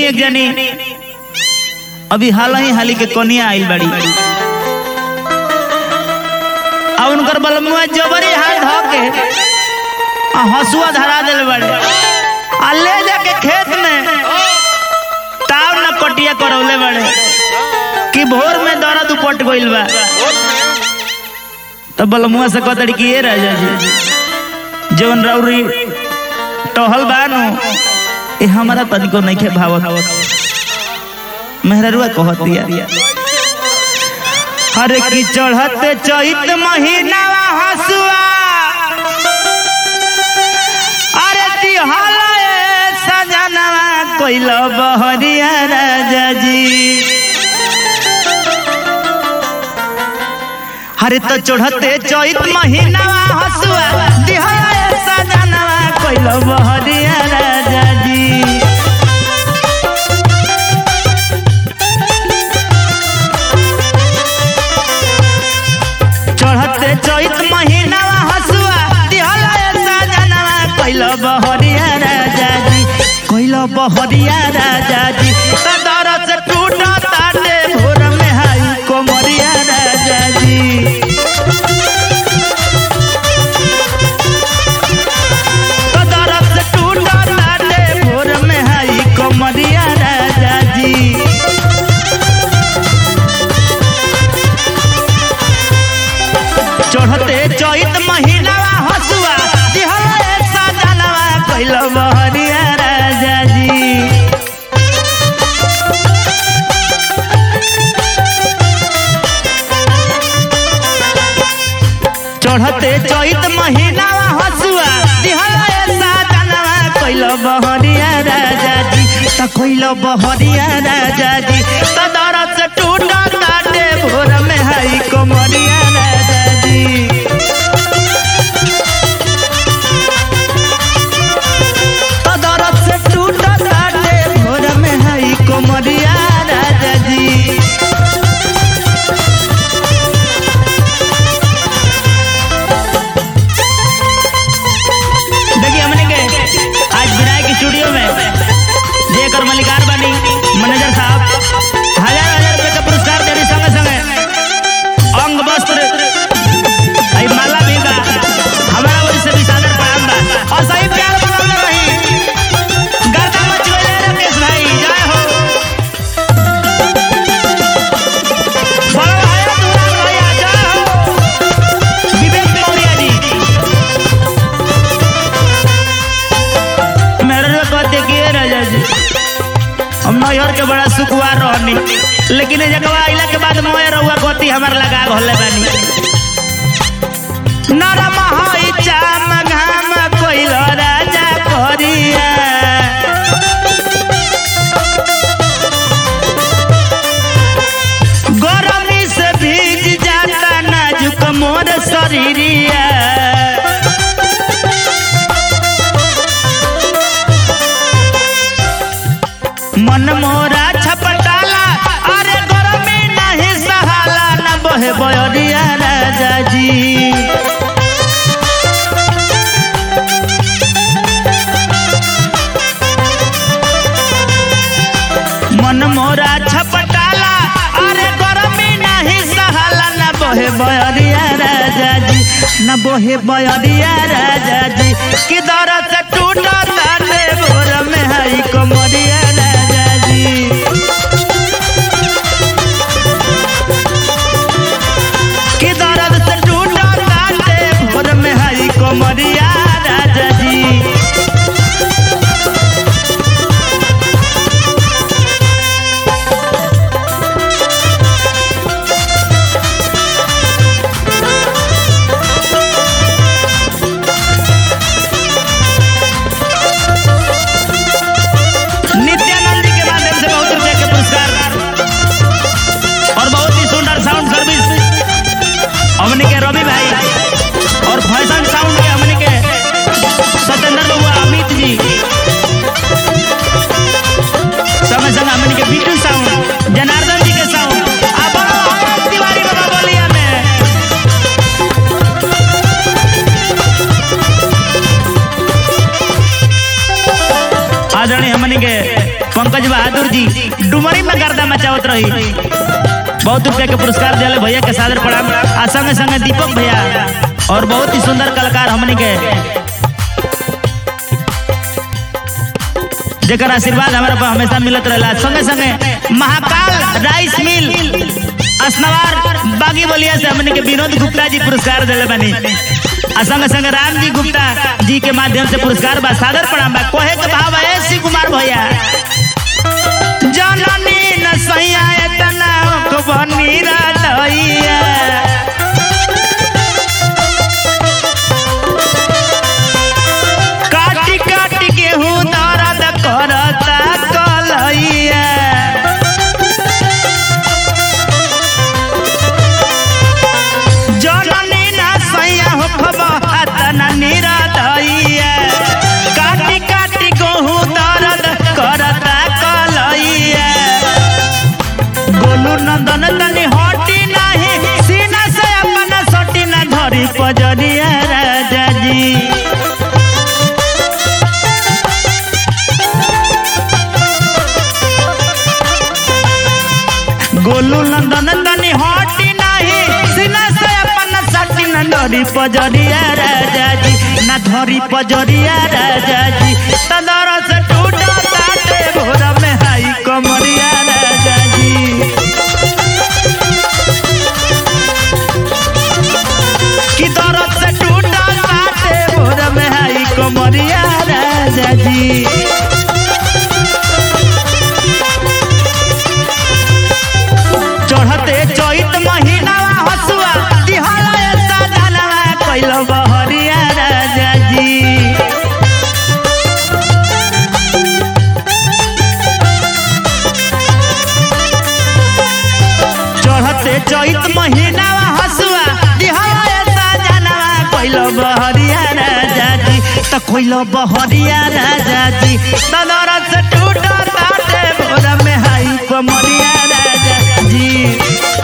एक जनी अभी हाल ही हाली के कनिया आइल बाड़ी आ उनकर बलमुआ जबरी हाथ धो के आ हसुआ धरा दिल बाड़े आ ले जाके खेत में ताव न कटिया करौले बाड़े कि भोर में दर्द उपट गइल बा तो बलमुआ से कहतड़ी कि ये राजा जी जवन रौरी टहल बानु ए हमारा तनिको नइखे भावत मेहररुआ कहतिया हरे की चढ़ते चैत महीना हसुआ अरे तिहल सजनवा कोइल बहरिया राजा जी हरे तो चढ़ते चैत महीना हसुआ तिहल सजनवा कोइल बहरिया राजा जी चढ़ते चैत महीना हसुआ दिहल सजनवा कैल बहरिया राजा जी कैल बहरिया राजा जी सदर से टूट ताटे भोर में हाई कोमरिया राजा जी सदर से टूट ताटे भोर में हाई कोमरिया राजा जी चढ़ते चैत महीना हसुआ दिहले सजनवा कैल बहरिया राजा जी चढ़ते चैत महीना हसुआ दिहले सजनवा कैल बहरिया राजा जी त कैल बहरिया राजा जी त दरद से टूट ताटे भोर में हई कोमरिया राजा जी तो दरद से टूट ताटे भोर में हई कोमरिया राजा जी देखिए हमने के आज विनायक स्टूडियो में जेकर मलिकार बनी मैनेजर साहब हजार हजार रुपए का पुरस्कार दे रही संगे संगे अंग वस्त्र आई माला भी बा हमारा वही से भी सादर प्रणाम बा और सही प्यार बनल रही गर्दा मच गइले राकेश भाई जय हो बड़ा भाई दुलाल भैया जय हो विवेक मौर्य जी मेरे को कहते कि ये राजा जी हम नैहर के बड़ा सुखवार रहनी लेकिन ये जगह आइला के बाद मोए रहुआ गति हमार लगा घोले बानी नरम हई चाम घाम कोइल राजा करिया गरमी से भीग जाता नाजुक मोर शरीरिया मन मोरा छपटाला अरे गरमी नहीं सहाला न बहे बयरिया राजा जी मन मोरा छपटाला अरे गरमी नहीं सहाला न बहे बयरिया राजा जी न बहे बयरिया राजा जी कि दरद से टूट ताटे भोर में हई कोमरिया राजा जी कि दर्द से टूट ताटे भोर में हई कोमरिया राजा जी नित्यानंद जी के माध्यम से बहुत रुपए के पुरस्कार और बहुत ही सुंदर साउंड सर्विस हमने के रवि भाई और फैशन साउंड के हमने के सत्येंद्र बबुआ अमित जी समय समय हमने के बीटू साउंड जनार्दन जी के साउंड आप आनंद तिवारी बाबा बोलिया में आदरणीय हमने के पंकज बहादुर जी डुमरी में गर्दा मचावत रही बहुत रुपया के पुरस्कार दिले भैया के सादर प्रणाम आ संगे संगे दीपक भैया और बहुत ही सुंदर कलाकार हमनी के जेकर आशीर्वाद हमारा पर हमेशा मिलत रहेला संगे संगे महाकाल राइस मिल असनवार बागी बलिया से हमने के विनोद गुप्ता जी पुरस्कार दिले बनी आ संगे संगे राम जी गुप्ता जी के माध्यम से पुरस्कार बा सादर प्रणाम बा कोहे के भाव है शिव कुमार भैया जननी न सैया एतना बनी राधैया काटी काटी गेहूं दर्द करता कलैया जननी ना सैया हो खबा निरदैया काटी काटी गेहूं दर्द करता कलैया गोलू नंदन तनी हटी नाही सीना से अपन सटी ना धरी पजरिया राजा जी गोलू नंदन तनी हटी नाही सीना से अपन सटी न धरी पजरिया राजा जी न धरी पजरिया राजा जी तदर से टूटा ताटे भोर में हाई कमरिया राजा जी कि दर्द से टूटा ताटे भोर में हाई कमरिया राजा जी चढ़ते चैत महीनावा हसुआ दिहला साधनवा कैल बहरिया राजा जी चढ़ते चैत महीनावा हसुआ दिहला साधनवा कैल बहरिया राजा जी त कैल बहरिया राजा जी तदर से टूटा ताटे भोर में हाई कमरिया राजा जी